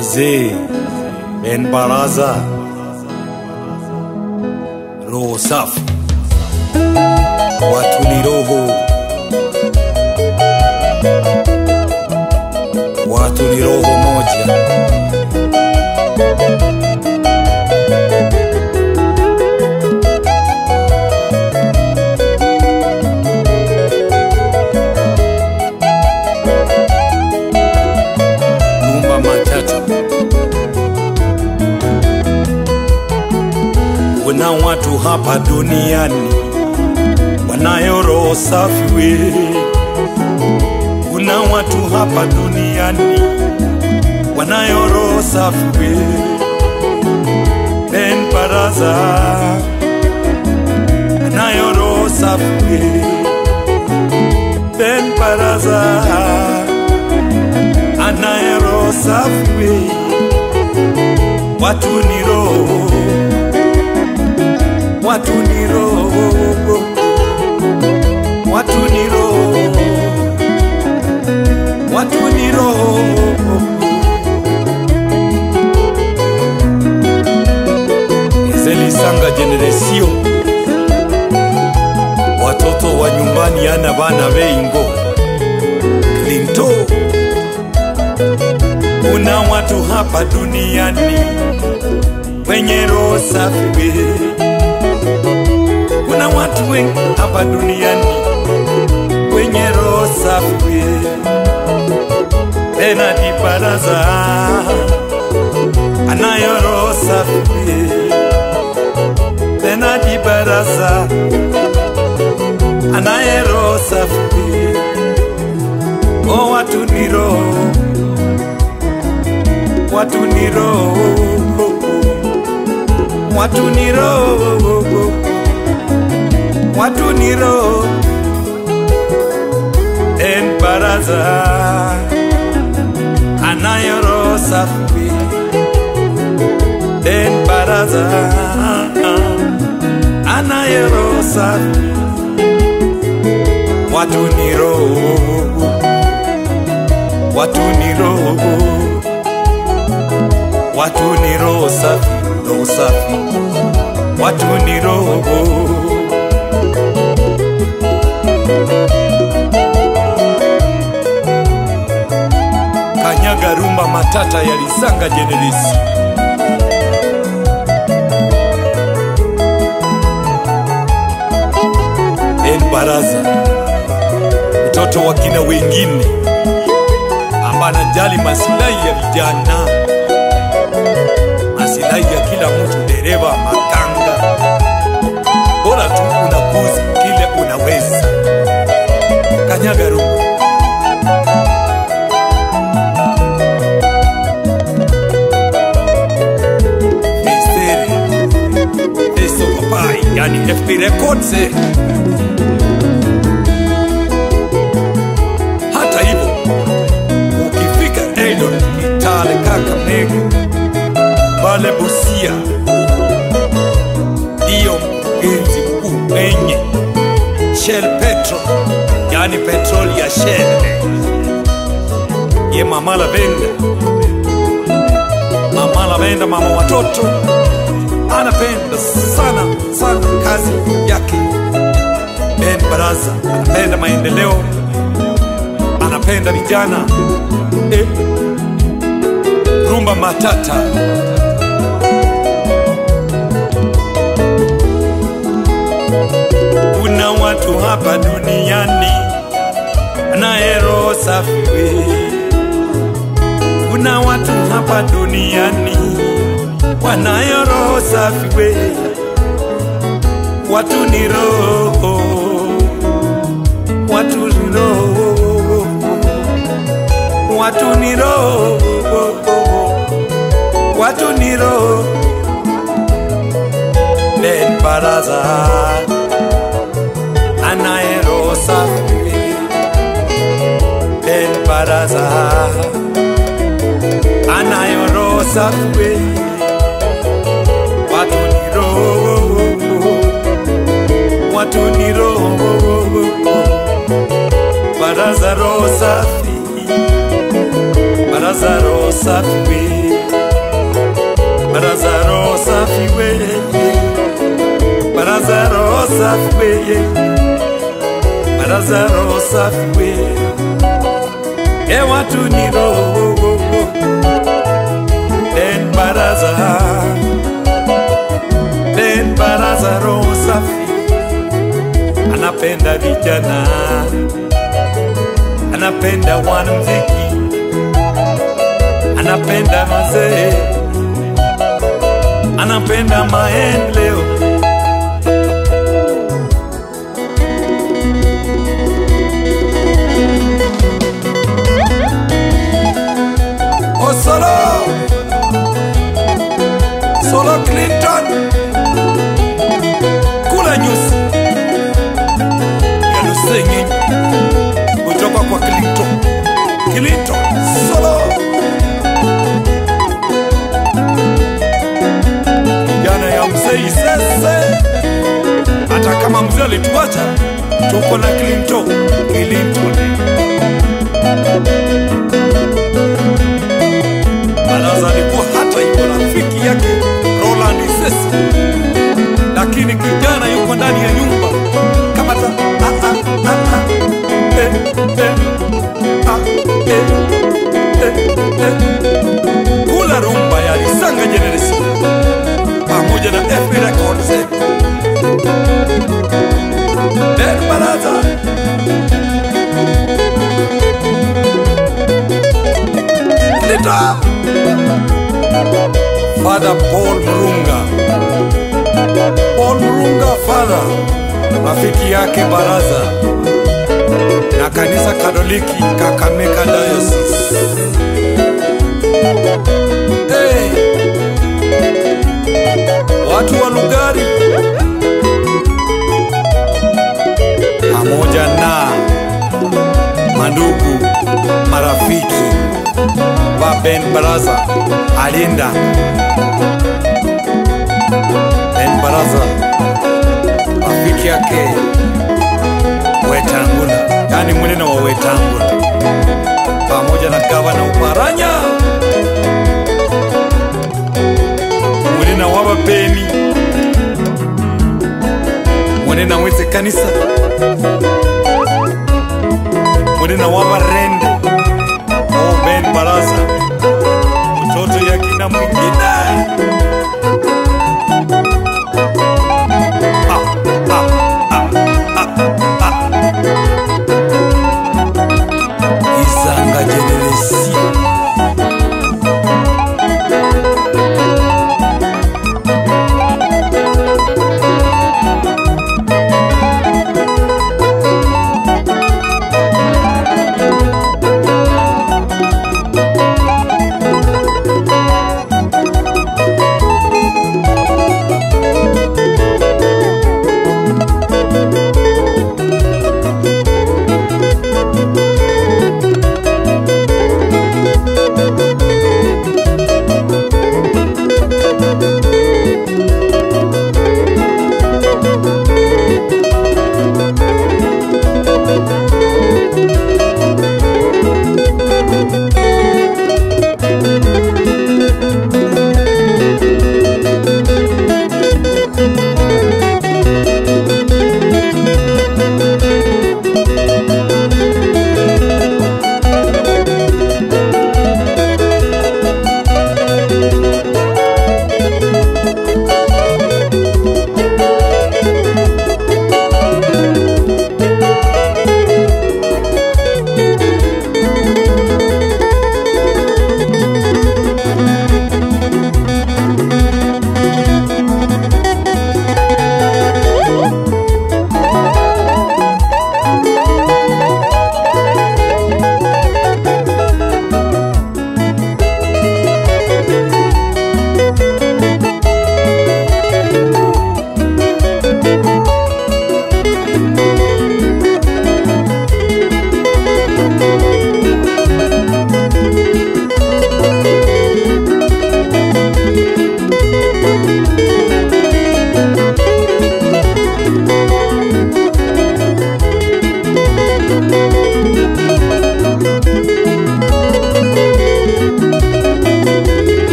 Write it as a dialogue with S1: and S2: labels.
S1: Mzee Ben Baraza, roho safi, watu ni roho, watu ni roho moja. Lumba Matata. Kuna watu hapa duniani wanayo roho safi we. Kuna watu hapa duniani wanayo roho safi we. Ben Baraza anayo roho safi we. Ben Baraza anaye roho safi we. Watu ni roho watu ni roho, watu ni roho, watu ni roho. Ezelisanga generation, watoto wa nyumbani ana bana beingo Klinto. Kuna watu hapa duniani wenye roho safi we kuna watu wengi hapa duniani wenye roho safi. Benadi Baraza anayo roho safi. Benadi Baraza anaye roho safi. O, watu ni roho, watu ni roho, watu ni roho watu ni roho en baraza anayo roho safi en baraza anayo roho safi watu ni roho watu ni roho watu ni roho safi roho safi watu ni roho kanyaga rumba matata yalisanga jeneresi en baraza mtoto wa kina wengine amba anajali masilahi ya vijana masilahi ya kila mtu dereva makanga bora tu unakuzi kile unaweza kanyaga rumba Misteri Eso papai yani FP Records eh. Hata hivyo ukifika Eldoret, Kitale, Kakamega, pale Busia ndiyo mkurugenzi mkuu mwenye Shell Petro, yani petroli ya Shell ye Mama Lavenda Mama Lavenda, mama watoto, anapenda sana sana kazi yake. Ben Baraza anapenda maendeleo, anapenda vijana eh. Rumba Matata kuna watu hapa duniani anaye roho safi we. Kuna watu hapa duniani wanayo roho safi we. Watu ni roho, watu ni roho, watu ni roho, watu ni roho. Ben Baraza anaye roho safi we. Ben Baraza anayo roho safi we. Watu ni roho, watu ni roho, baraza roho safi, baraza roho safi we. baraza roho safi we e watu ni roho Ben baraza Ben baraza roho safi anapenda vijana anapenda wanamziki anapenda mazee anapenda maendeleo Osolo Solo Clinton kula nyusi ya Lusengi kutoka kwa Clinton Clinton Solo jana ya mzee Isese hata kama mzee alituacha tuko na Clinton Clinton Baraza alikuwa hata yuko rafiki yake Roland Sesi, lakini kijana yuko ndani ya nyumba kama ta ah, ah, ah, ah. Eh, eh, ah, eh, eh, eh. kula rumba ya Lisanga Generation pamoja na FB Records. Ben Baraza Lita Father Paul Murunga Paul Murunga Father rafiki yake Baraza na kanisa Katoliki Kakamega Diocese. Hey, watu wa Lugari pamoja na mandugu marafiki wa Ben Baraza alinda Ben Baraza rafiki yake Wetangula, yani mwenene wa Wetangula pamoja na gavana Uparanya mwenena wa Bapeni mwenena weze kanisa